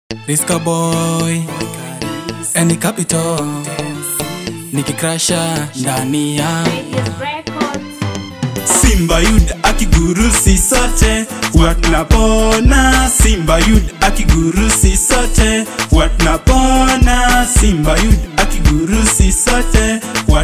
Riska boy Any capital Nikikrasha ndani ya Simba Yud akigurusi sote watnapona. Simba Yud akigurusi sote watnapona. Simba Yud akigurusi sote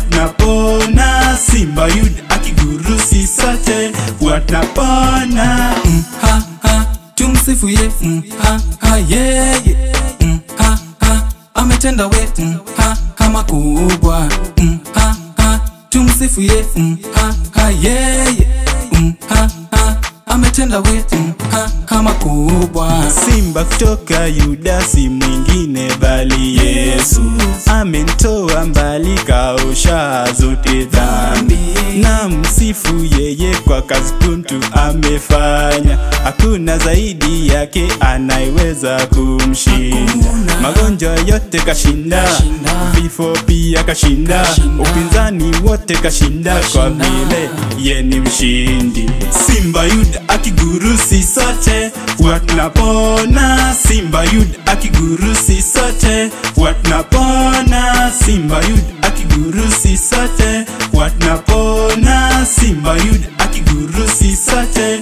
watnapona. Simba Yud akigurusi sote watnapona. mm, ha, ha, tumsifu ye mm, ha, ha, yeah, yeah. mm, ha, ha, ametenda we mm, ha, ha, makubwa mm, ha, ha, tumsifu ye mm, ha, ha, yeah, yeah. mm, ha, ha, ametenda we mm, ha, ha, makubwa Simba kutoka Yuda si mwingine bali Yesu, amentoa mbali, kaosha zote dhambi. Na msifu yeye kwa kazi kuntu amefanya, hakuna zaidi yake anayeweza kumshinda. Magonjwa yote kashinda, Kashinda. vifo pia kashinda, Kashinda. upinzani wote kashinda, kwa Kashinda. vile ye ni mshindi. Simba Yuda akigurusi sote watnapona. Simba Yuda akigurusi sote watnapona. Simba Yuda akigurusi sote watnapona. Simba Yuda akigurusi sote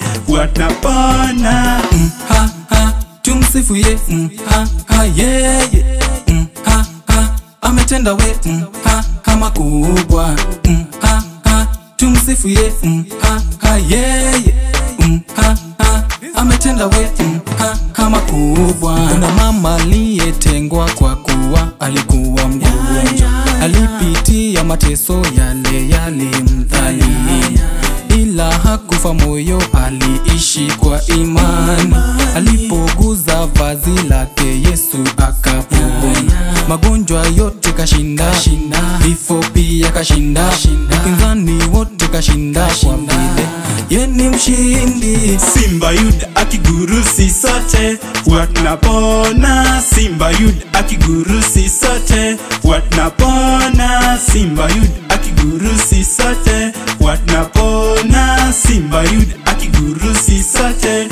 watnapona. mm, ha, ha, tumsifu ye mm, ha, ha, yeah, yeah. mm, ha, ha, ametenda we mm, ha, ha, makubwa mm, ha, ha, tumsifu ye mm, ha, ha, yeah, yeah. mm, ha, ha, ametenda we mm, ha, ha, makubwa kuna mama aliyetengwa kwa kuwa alikuwa mgonjwa alipitia mateso yale yalimdhalia ila hakufa moyo, aliishi kwa imani. Alipoguza vazi lake Yesu akapona, magonjwa yote kashinda, vifo pia kashinda, upinzani wote kashinda, kwa vile ye ni mshindi. Simba Yuda akigurusi sote watnapona. Simba Yuda akigurusi sote watnapona. Simba Yuda akigurusi sote watnapona. Simba Yuda akigurusi sote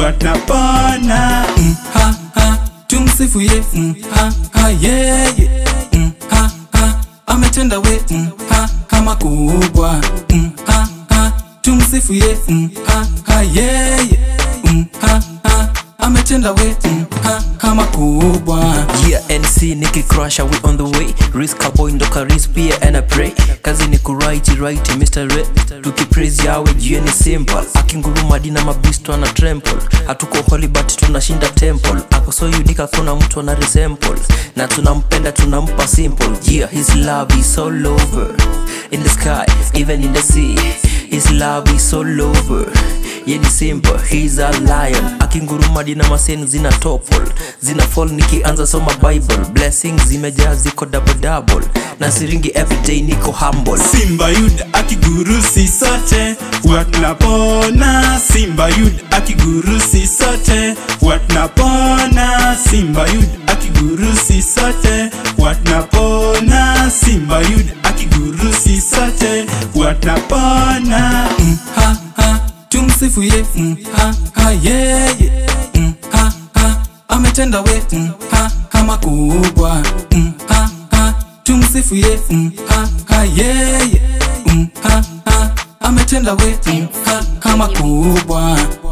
watnapona. mm, ha, ha, tumsifu ye mm, ha, ha, yeah, yeah. mm, ha, ha, ametenda we mm, ha, ha, makubwa mm, ha, ha, tumsifu ye mm, ha, ha, yeah, yeah. mm, ha, ha, ametenda we mm, ha, ha, makubwa Yeah, NC Nicky Crusher, we on the way Risk boy ndo karis pia and I pray Kazi ni kuright right Mr. Red Tukipraise yawe juu ni simple Akinguruma dina mabisto ana trample Hatuko holy but tunashinda temple Ako so unique hakuna mtu ana resemble Na tunampenda tunampa simple Yeah, his love is all over In the sky, even in the sea His love is all over ye ni simple he's a lion akinguruma dina maseni zina topol zina fall nikianza soma bible blessings zimejaa ziko double double na siringi everyday niko humble Simba Yuda akigurusi sote watnapona. Simba Yuda akigurusi sote watnapona. Simba Yuda akigurusi sote watnapona. Simba Yuda akigurusi sote watnapona. mm, ha, ha, tumsifu ye mm, ha, ha, yeah, yeah. mm, ha, ha, ametenda we mm, ha, ha, makubwa mm, ha, ha, tumsifu ye mm, ha, ha, yeah, yeah. mm, ha, ha, ametenda we mm, ha, ha, makubwa